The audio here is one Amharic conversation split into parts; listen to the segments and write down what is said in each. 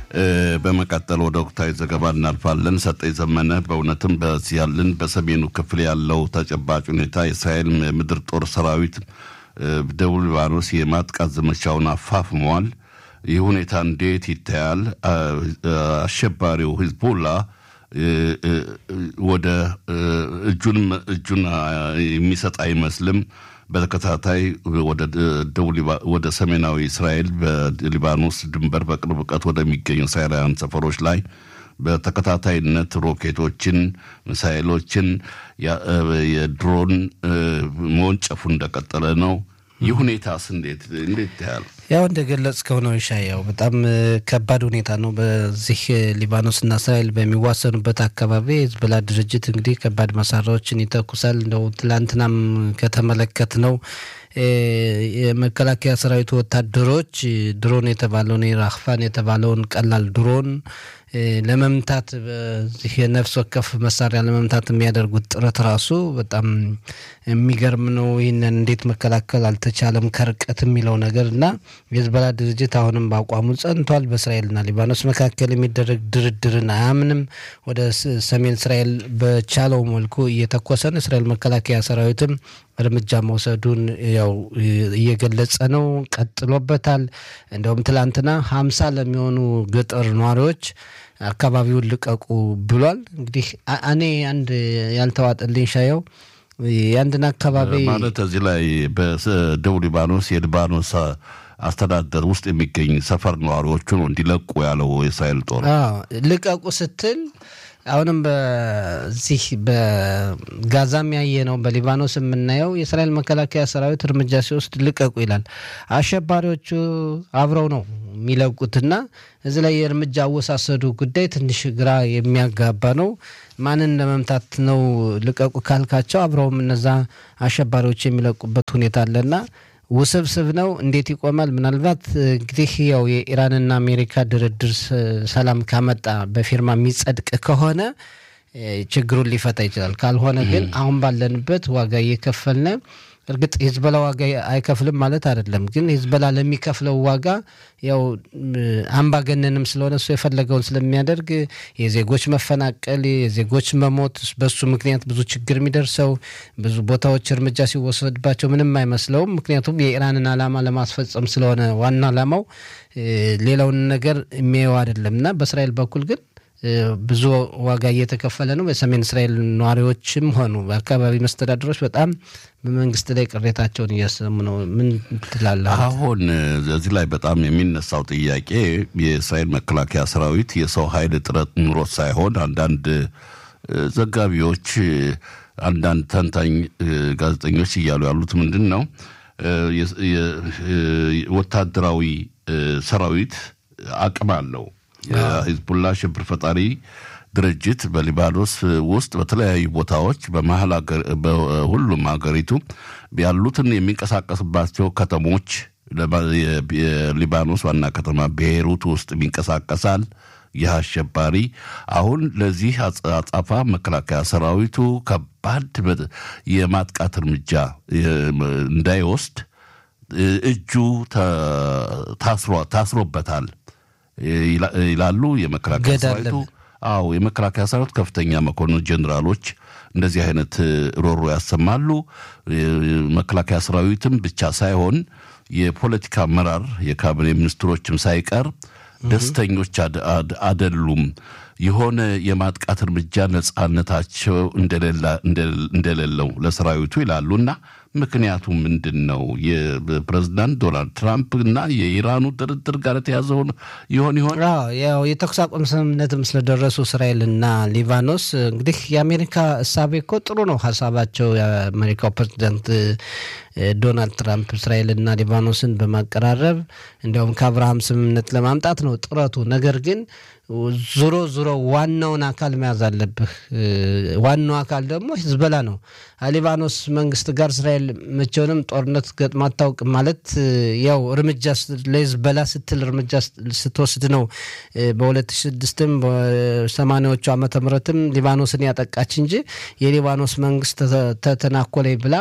በመቀጠል ወደ ወቅታዊ ዘገባ እናልፋለን። ሰጠኝ ዘመነ በእውነትም በዚህ ያለን በሰሜኑ ክፍል ያለው ተጨባጭ ሁኔታ የእስራኤል ምድር ጦር ሰራዊት ደቡብ ሊባኖስ የማጥቃት ዘመቻውን አፋፍመዋል። ይህ ሁኔታ እንዴት ይታያል? አሸባሪው ሂዝቦላ ወደ እጁን እጁን የሚሰጥ አይመስልም። በተከታታይ ወደ ሰሜናዊ እስራኤል በሊባኖስ ድንበር በቅርብ ርቀት ወደሚገኙ እስራኤላውያን ሰፈሮች ላይ በተከታታይነት ሮኬቶችን፣ ሚሳይሎችን፣ የድሮን መወንጨፉ እንደቀጠለ ነው። ይህ ሁኔታስ እንዴት እንዴት ያህል ያው እንደገለጽከው ነው ይሻያው በጣም ከባድ ሁኔታ ነው። በዚህ ሊባኖስና እስራኤል በሚዋሰኑበት አካባቢ የህዝቦላ ድርጅት እንግዲህ ከባድ መሳሪያዎችን ይተኩሳል። እንደው ትላንትናም ከተመለከት ነው የመከላከያ ሰራዊቱ ወታደሮች ድሮን የተባለውን ራክፋን የተባለውን ቀላል ድሮን ለመምታት በዚህ የነፍስ ወከፍ መሳሪያ ለመምታት የሚያደርጉት ጥረት ራሱ በጣም የሚገርም ነው። ይህንን እንዴት መከላከል አልተቻለም ከርቀት የሚለው ነገር እና የህዝቦላ ድርጅት አሁንም በአቋሙ ጸንቷል። በእስራኤልና ሊባኖስ መካከል የሚደረግ ድርድርን አያምንም። ወደ ሰሜን እስራኤል በቻለው መልኩ እየተኮሰ ነው። እስራኤል መከላከያ ሰራዊትም እርምጃ መውሰዱን ያው እየገለጸ ነው። ቀጥሎበታል። እንደውም ትላንትና ሀምሳ ለሚሆኑ ገጠር ነዋሪዎች አካባቢውን ልቀቁ ብሏል። እንግዲህ እኔ አንድ ያልተዋጠልኝ ሻየው የአንድን አካባቢ ማለት እዚህ ላይ በደቡብ ሊባኖስ የሊባኖስ አስተዳደር ውስጥ የሚገኝ ሰፈር ነዋሪዎቹ ነው እንዲለቁ ያለው የእስራኤል ጦር ልቀቁ ስትል አሁንም በዚህ በጋዛም ያየ ነው፣ በሊባኖስ የምናየው የእስራኤል መከላከያ ሰራዊት እርምጃ ሲወስድ ልቀቁ ይላል። አሸባሪዎቹ አብረው ነው የሚለቁትና እዚህ ላይ የእርምጃ አወሳሰዱ ጉዳይ ትንሽ ግራ የሚያጋባ ነው። ማንን ለመምታት ነው ልቀቁ ካልካቸው አብረውም እነዛ አሸባሪዎች የሚለቁበት ሁኔታ አለና ውስብስብ ነው። እንዴት ይቆማል? ምናልባት እንግዲህ ያው የኢራንና አሜሪካ ድርድር ሰላም ካመጣ በፊርማ የሚጸድቅ ከሆነ ችግሩን ሊፈታ ይችላል። ካልሆነ ግን አሁን ባለንበት ዋጋ እየከፈልነ እርግጥ ሂዝቦላ ዋጋ አይከፍልም ማለት አይደለም። ግን ሂዝቦላ ለሚከፍለው ዋጋ ያው አምባገነንም ስለሆነ እሱ የፈለገውን ስለሚያደርግ የዜጎች መፈናቀል፣ የዜጎች መሞት፣ በሱ ምክንያት ብዙ ችግር የሚደርሰው ብዙ ቦታዎች እርምጃ ሲወሰድባቸው ምንም አይመስለውም። ምክንያቱም የኢራንን ዓላማ ለማስፈጸም ስለሆነ ዋና ዓላማው ሌላውን ነገር የሚያየው አይደለም እና በእስራኤል በኩል ግን ብዙ ዋጋ እየተከፈለ ነው። በሰሜን እስራኤል ነዋሪዎችም ሆኑ በአካባቢ መስተዳድሮች በጣም በመንግስት ላይ ቅሬታቸውን እያሰሙ ነው። ምን ትላለህ? አሁን እዚህ ላይ በጣም የሚነሳው ጥያቄ የእስራኤል መከላከያ ሰራዊት የሰው ኃይል እጥረት ኑሮት ሳይሆን አንዳንድ ዘጋቢዎች፣ አንዳንድ ተንታኝ ጋዜጠኞች እያሉ ያሉት ምንድን ነው ወታደራዊ ሰራዊት አቅም አለው የሂዝቡላ ሽብር ፈጣሪ ድርጅት በሊባኖስ ውስጥ በተለያዩ ቦታዎች በመሀል በሁሉም ሀገሪቱ ያሉትን የሚንቀሳቀስባቸው ከተሞች የሊባኖስ ዋና ከተማ ቤይሩት ውስጥ ይንቀሳቀሳል። ይህ አሸባሪ አሁን ለዚህ አጻፋ መከላከያ ሰራዊቱ ከባድ የማጥቃት እርምጃ እንዳይወስድ እጁ ታስሮበታል ይላሉ የመከላከያ ሰራዊቱ። አዎ የመከላከያ ሰራዊት ከፍተኛ መኮንን ጀኔራሎች እንደዚህ አይነት ሮሮ ያሰማሉ። መከላከያ ሰራዊትም ብቻ ሳይሆን የፖለቲካ አመራር የካቢኔ ሚኒስትሮችም ሳይቀር ደስተኞች አደሉም። የሆነ የማጥቃት እርምጃ ነጻነታቸው እንደሌለው ለሰራዊቱ ይላሉ እና ምክንያቱ ምንድን ነው? የፕሬዚዳንት ዶናልድ ትራምፕ እና የኢራኑ ድርድር ጋር የተያዘ ይሆን ይሆን? ያው የተኩስ አቁም ስምምነትም ስለደረሱ እስራኤልና ሊባኖስ እንግዲህ የአሜሪካ እሳቤ እኮ ጥሩ ነው ሀሳባቸው። የአሜሪካው ፕሬዚዳንት ዶናልድ ትራምፕ እስራኤልና ሊባኖስን በማቀራረብ እንዲያውም ከአብርሃም ስምምነት ለማምጣት ነው ጥረቱ። ነገር ግን ዞሮ ዞሮ ዋናውን አካል መያዝ አለብህ። ዋናው አካል ደግሞ ሂዝቦላ ነው። ሊባኖስ መንግስት ጋር እስራኤል መቼውንም ጦርነት ገጥማ አታውቅም። ማለት ያው እርምጃ ለሂዝቦላ ስትል እርምጃ ስትወስድ ነው። በሁለት ሺህ ስድስትም በሰማኒያዎቹ ዓመተ ምህረትም ሊባኖስን ያጠቃች እንጂ የሊባኖስ መንግስት ተተናኮለኝ ብላ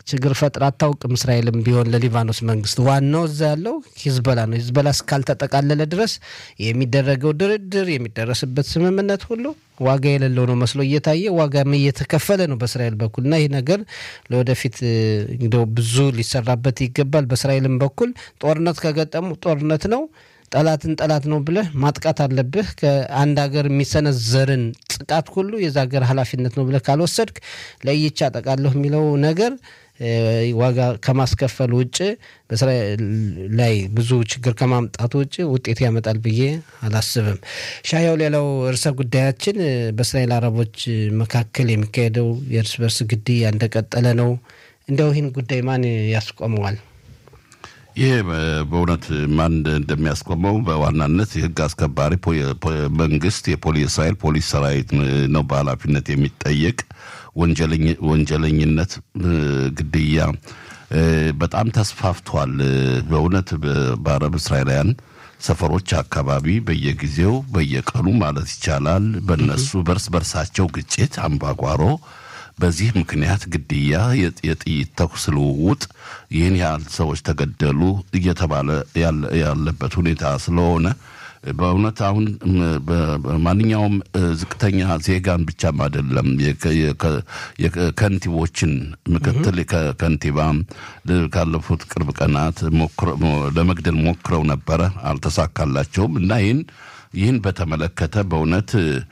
ችግር ፈጥራ አታውቅም። እስራኤልም ቢሆን ለሊባኖስ መንግስት ዋናው እዛ ያለው ሂዝበላ ነው። ሂዝበላ እስካልተጠቃለለ ድረስ የሚደረገው ድርድር የሚደረስበት ስምምነት ሁሉ ዋጋ የሌለው ነው መስሎ እየታየ ዋጋም እየተከፈለ ነው በእስራኤል በኩል እና ይህ ነገር ለወደፊት እንግዲያው ብዙ ሊሰራበት ይገባል። በእስራኤልም በኩል ጦርነት ከገጠሙ ጦርነት ነው ጠላትን ጠላት ነው ብለህ ማጥቃት አለብህ። ከአንድ ሀገር የሚሰነዘርን ጥቃት ሁሉ የዛ ሀገር ኃላፊነት ነው ብለህ ካልወሰድክ ለይቻ አጠቃለሁ የሚለው ነገር ዋጋ ከማስከፈል ውጭ በእስራኤል ላይ ብዙ ችግር ከማምጣቱ ውጭ ውጤት ያመጣል ብዬ አላስብም። ሻያው ሌላው ርዕሰ ጉዳያችን በእስራኤል አረቦች መካከል የሚካሄደው የእርስ በርስ ግድያ እንደቀጠለ ነው። እንዲያው ይህን ጉዳይ ማን ያስቆመዋል? ይህ በእውነት ማን እንደሚያስቆመው በዋናነት የህግ አስከባሪ መንግስት የእስራኤል ፖሊስ ሰራዊት ነው በኃላፊነት የሚጠየቅ ወንጀለኝነት፣ ግድያ በጣም ተስፋፍቷል። በእውነት በአረብ እስራኤላውያን ሰፈሮች አካባቢ በየጊዜው በየቀኑ ማለት ይቻላል በነሱ በርስ በርሳቸው ግጭት፣ አምባጓሮ በዚህ ምክንያት ግድያ፣ የጥይት ተኩስ ልውውጥ፣ ይህን ያህል ሰዎች ተገደሉ እየተባለ ያለበት ሁኔታ ስለሆነ በእውነት አሁን ማንኛውም ዝቅተኛ ዜጋን ብቻም አይደለም የከንቲቦችን ምክትል ከንቲባ ካለፉት ቅርብ ቀናት ለመግደል ሞክረው ነበረ፣ አልተሳካላቸውም እና ይህን ይህን በተመለከተ በእውነት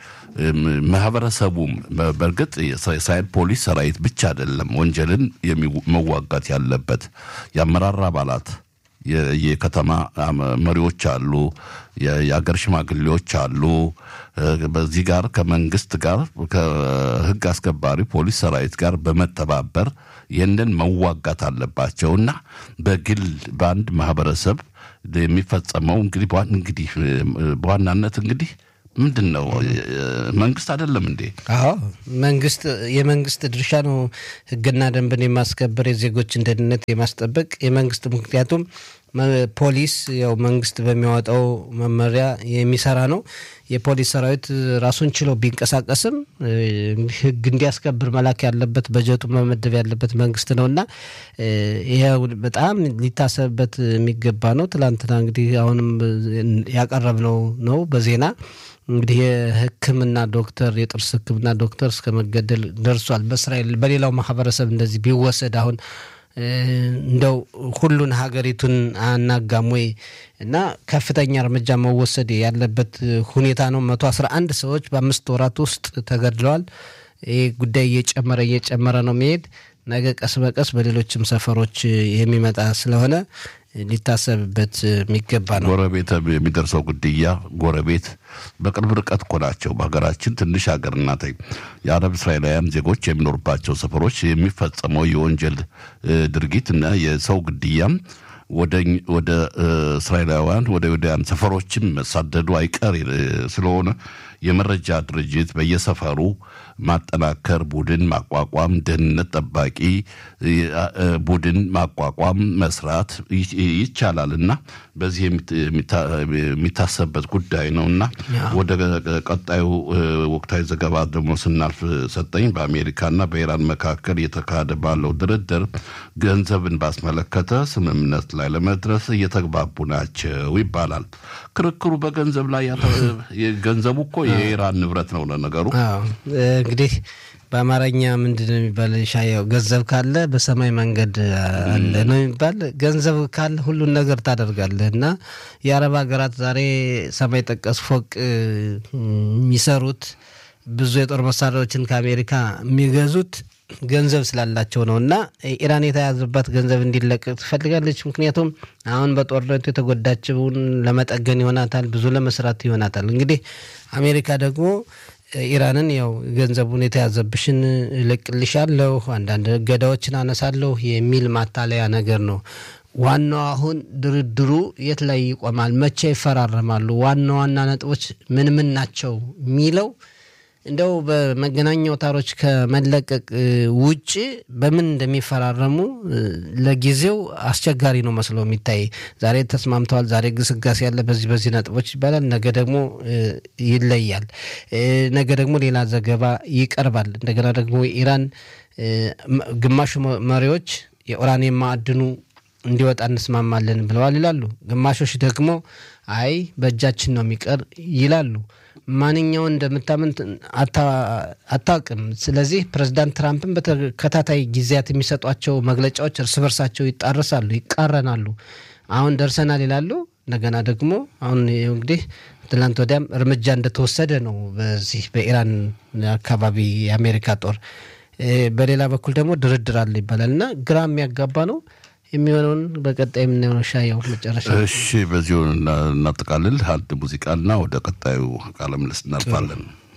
ማህበረሰቡም በእርግጥ የእስራኤል ፖሊስ ሰራዊት ብቻ አይደለም ወንጀልን መዋጋት ያለበት የአመራር አባላት የከተማ መሪዎች አሉ፣ የአገር ሽማግሌዎች አሉ። በዚህ ጋር ከመንግስት ጋር ከህግ አስከባሪ ፖሊስ ሰራዊት ጋር በመተባበር ይህንን መዋጋት አለባቸው እና በግል በአንድ ማህበረሰብ የሚፈጸመው እንግዲህ እንግዲህ በዋናነት እንግዲህ ምንድን ነው መንግስት አይደለም እንዴ? አዎ መንግስት የመንግስት ድርሻ ነው ህግና ደንብን የማስከበር የዜጎችን ደህንነት የማስጠበቅ የመንግስት ምክንያቱም ፖሊስ ያው መንግስት በሚያወጣው መመሪያ የሚሰራ ነው። የፖሊስ ሰራዊት ራሱን ችሎ ቢንቀሳቀስም ህግ እንዲያስከብር መላክ ያለበት በጀቱ መመደብ ያለበት መንግስት ነው እና ይሄ በጣም ሊታሰብበት የሚገባ ነው። ትላንትና እንግዲህ አሁንም ያቀረብነው ነው በዜና እንግዲህ የሕክምና ዶክተር የጥርስ ሕክምና ዶክተር እስከ መገደል ደርሷል። በእስራኤል በሌላው ማህበረሰብ እንደዚህ ቢወሰድ አሁን እንደው ሁሉን ሀገሪቱን አናጋም ወይ? እና ከፍተኛ እርምጃ መወሰድ ያለበት ሁኔታ ነው። መቶ አስራ አንድ ሰዎች በአምስት ወራት ውስጥ ተገድለዋል። ይህ ጉዳይ እየጨመረ እየጨመረ ነው መሄድ ነገ ቀስ በቀስ በሌሎችም ሰፈሮች የሚመጣ ስለሆነ ሊታሰብበት የሚገባ ነው። ጎረቤት የሚደርሰው ግድያ ጎረቤት በቅርብ ርቀት እኮ ናቸው። በሀገራችን ትንሽ ሀገር ናት። የአረብ እስራኤላውያን ዜጎች የሚኖሩባቸው ሰፈሮች የሚፈጸመው የወንጀል ድርጊት እና የሰው ግድያም ወደ እስራኤላውያን ወደ ወዲያን ሰፈሮችም መሳደዱ አይቀር ስለሆነ የመረጃ ድርጅት በየሰፈሩ ማጠናከር፣ ቡድን ማቋቋም፣ ደህንነት ጠባቂ ቡድን ማቋቋም መስራት ይቻላል እና በዚህ የሚታሰብበት ጉዳይ ነው እና ወደ ቀጣዩ ወቅታዊ ዘገባ ደግሞ ስናልፍ ሰጠኝ በአሜሪካና በኢራን መካከል እየተካሄደ ባለው ድርድር ገንዘብን ባስመለከተ ስምምነት ላይ ለመድረስ እየተግባቡ ናቸው ይባላል። ክርክሩ በገንዘብ ላይ ገንዘቡ እኮ የኢራን ንብረት ነው። ለነገሩ እንግዲህ በአማርኛ ምንድን ነው የሚባል ሻያው ገንዘብ ካለ በሰማይ መንገድ አለ ነው የሚባል። ገንዘብ ካለ ሁሉን ነገር ታደርጋለህ እና የአረብ ሀገራት ዛሬ ሰማይ ጠቀስ ፎቅ የሚሰሩት ብዙ የጦር መሳሪያዎችን ከአሜሪካ የሚገዙት ገንዘብ ስላላቸው ነው እና ኢራን የተያዘባት ገንዘብ እንዲለቀቅ ትፈልጋለች። ምክንያቱም አሁን በጦርነቱ የተጎዳችውን ለመጠገን ይሆናታል፣ ብዙ ለመስራት ይሆናታል። እንግዲህ አሜሪካ ደግሞ ኢራንን ያው ገንዘቡን የተያዘብሽን እለቅልሻለሁ፣ አንዳንድ እገዳዎችን አነሳለሁ የሚል ማታለያ ነገር ነው። ዋናው አሁን ድርድሩ የት ላይ ይቆማል? መቼ ይፈራረማሉ? ዋና ዋና ነጥቦች ምን ምን ናቸው የሚለው እንደው በመገናኛ አውታሮች ከመለቀቅ ውጭ በምን እንደሚፈራረሙ ለጊዜው አስቸጋሪ ነው መስሎ የሚታይ። ዛሬ ተስማምተዋል፣ ዛሬ ግስጋሴ ያለ በዚህ በዚህ ነጥቦች ይባላል። ነገ ደግሞ ይለያል። ነገ ደግሞ ሌላ ዘገባ ይቀርባል። እንደገና ደግሞ ኢራን ግማሹ መሪዎች የኡራኒየም ማዕድኑ እንዲወጣ እንስማማለን ብለዋል ይላሉ። ግማሾች ደግሞ አይ በእጃችን ነው የሚቀር ይላሉ። ማንኛውን እንደምታምን አታውቅም። ስለዚህ ፕሬዚዳንት ትራምፕን በተከታታይ ጊዜያት የሚሰጧቸው መግለጫዎች እርስ በርሳቸው ይጣረሳሉ፣ ይቃረናሉ። አሁን ደርሰናል ይላሉ። እንደገና ደግሞ አሁን እንግዲህ ትላንት ወዲያም እርምጃ እንደተወሰደ ነው በዚህ በኢራን አካባቢ የአሜሪካ ጦር። በሌላ በኩል ደግሞ ድርድር አለ ይባላል እና ግራ የሚያጋባ ነው የሚሆነውን በቀጣይ የምናየው ሻየው መጨረሻ። እሺ፣ በዚሁ እናጠቃልል። አንድ ሙዚቃና ወደ ቀጣዩ ቃለ ምልልስ እናልፋለን።